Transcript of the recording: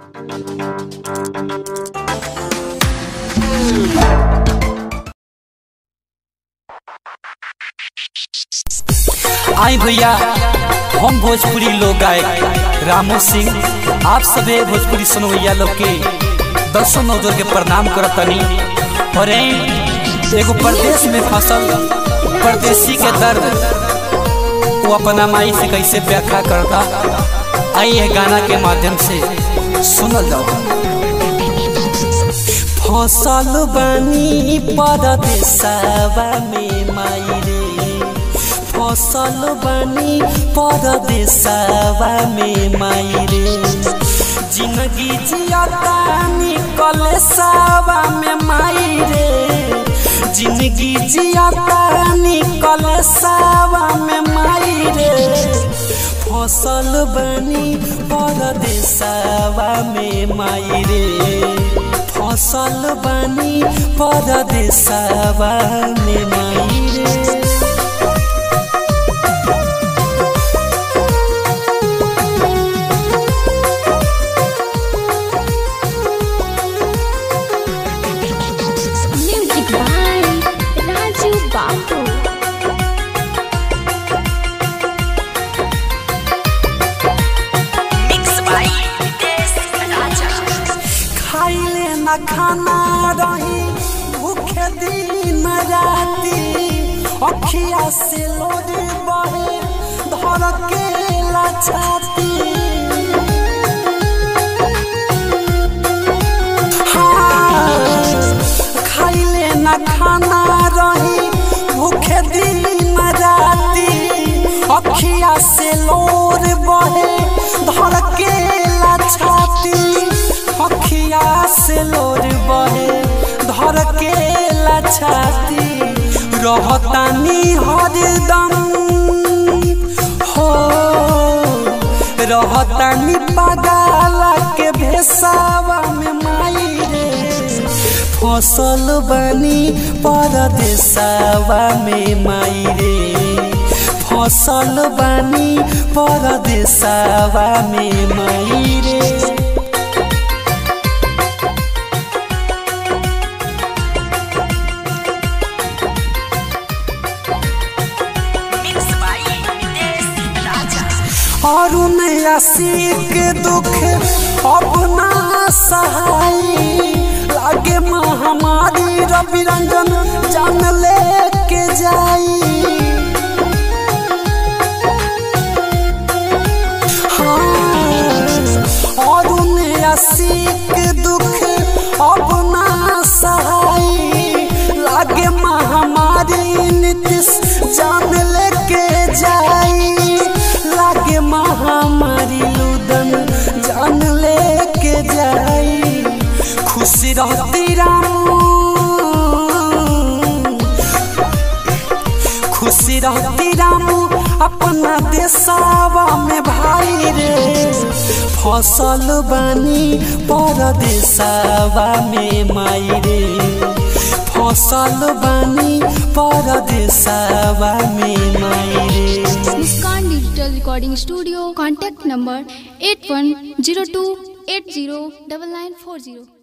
आई भैया हम भोजपुरी लोग गायक रामू सिंह आप सभी भोजपुरी सुनवैया लोग के दसों नौजर के प्रणाम करतनी और एगो प्रदेश में फसल परदेसी के दर्द वो अपना माई से कैसे व्याख्या करता आई है गाना के माध्यम से सुनल जाओ फसल बनी परदेसवा में माई रे फसल बनी परदेसवा में माई रे जिंदगी जियता निकल सवा में माई रे जिंदगी जियता निकल सवा में माई रे फसल बनी परदेसवा में माई रे फसल बनी परदेसवा में माई रे Music by Raju Babu. Mixed by Des Raja. खाइले न खाना रही भूखे दिन राती अखिया से लोड बहे धर के छाती हाँ, खाइले न खाना रही भूखे दिन राती अखिया से लोर बहे धर के छाती अखिया से लोर बहे धर के छाती रहतानी हरदम हो रहतानी पगाला के भेसावा में माई रे फसल बनी परदेसावा में माई रे फसल बनी परदेसावा में माई रे Mixed by Des Raja. और आशिक दुख अपना सहाई लागे महामारी रवि रंजन जान लेके जाई हाँ, और आशिक दुख अपना सहाई लागे महामारी नीतीश जान लेके जाई लागे महामारी लुदन जान लेके जाई खुशी रहती रामू खुशी रहती रामू अपना देशवा में भाई रे फसल बनी परदेशवा में माई रे फसल बनी परदेशवा में माई रे Muskan Digital Recording Studio. Contact number 8102 809940.